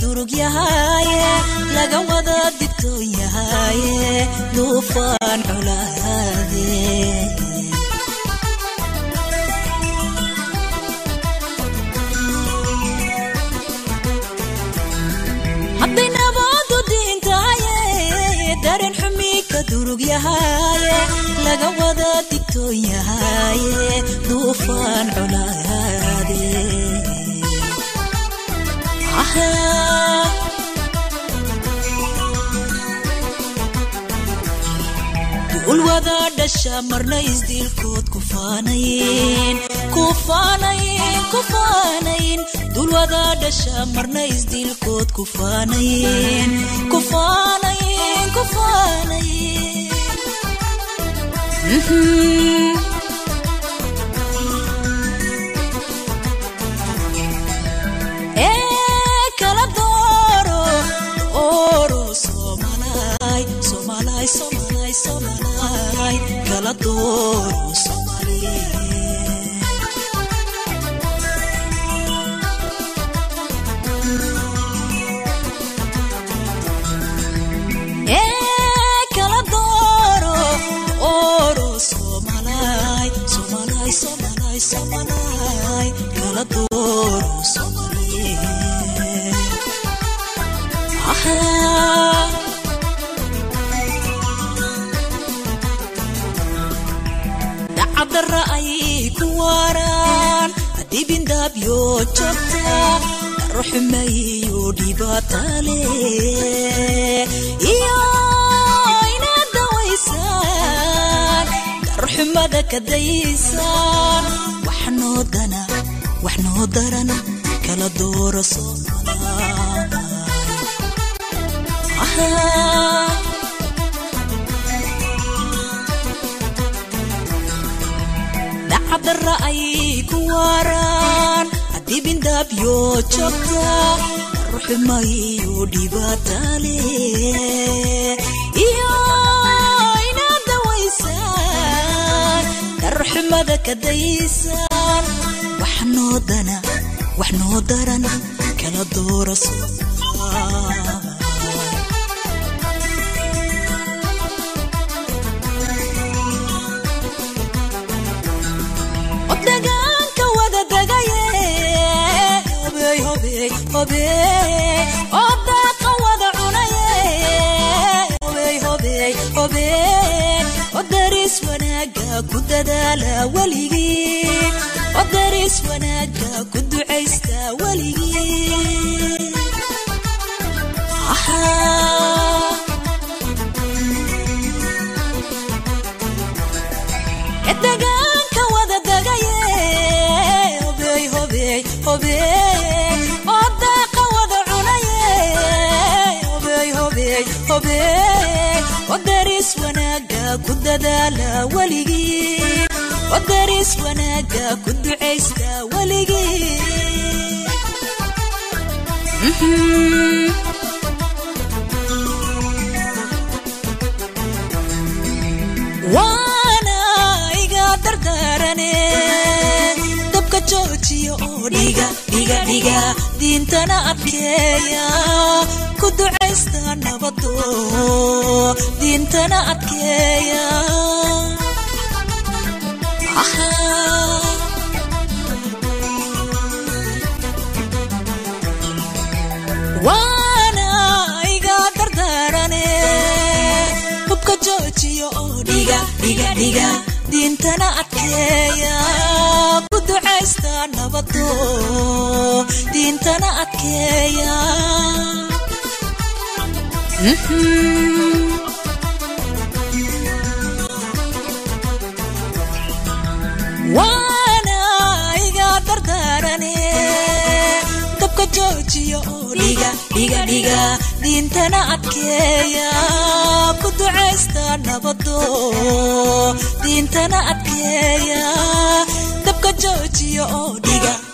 durug yahaye laga wada digtoon yahaye duufaan colaade hadday nabadu diintahaye dareen xumi ka durug yahaye laga wada digtoon yahaye duufaan colaade duul wada dhasha marna isdiilkood kufaanayn kufaanayn kufaanayn duul wada dhasha marna isdiilkood kufaanayn kufaanayn kufaanayn ee kala dooro oro somalay somalay somalay somalay kala dooro somaliye ee kala dooro oro somalay somalay somalay somalay kala dooro somaliye dacadara ayay ku waaraan adibindaabyo joogta daruxumayo dhibaatale iyo inaad dawaysaan daruxumada ka daysaan wax noo dana wax noo daran kala dooro soomalaay dacadara ayay ku waaraan adibindaabyo joogta daruxumayo dhibaatale iyo inaad dawaysaan daruxumada ka daysaan wax noo dana wax noo daran kala dooro soomalaay odagaanka wada dagaye hobey hobey hobey odaaqa wada cunaye hobey hobey hobey odaris wanaaga ku dadaala weligii odaris wanaaga ku ducaysta weligii dagaanka wada dagaye hobey hobey hobey odaaqa wada cunaye hobey hobey hobey odaris wanaaga ku dadaala weligii odaris wanaaga ku ducaysta weligii waana iga dardaarane dabka joojiya oo dhiga dhiga dhiga diintana adkeeya ku ducaysta nabado diintana adkeeya waana iga dardaarane hubka joojiya oo dhiga dhiga dhiga diintana adkeeya ku ducaysta nabado diintana adkeeya waana iga dardaarane dabka joojiya oo dhiga dhiga dhiga diintana adkeeya ku ducaysta nabado diintana adkeeya dabka joojiya oo dhiga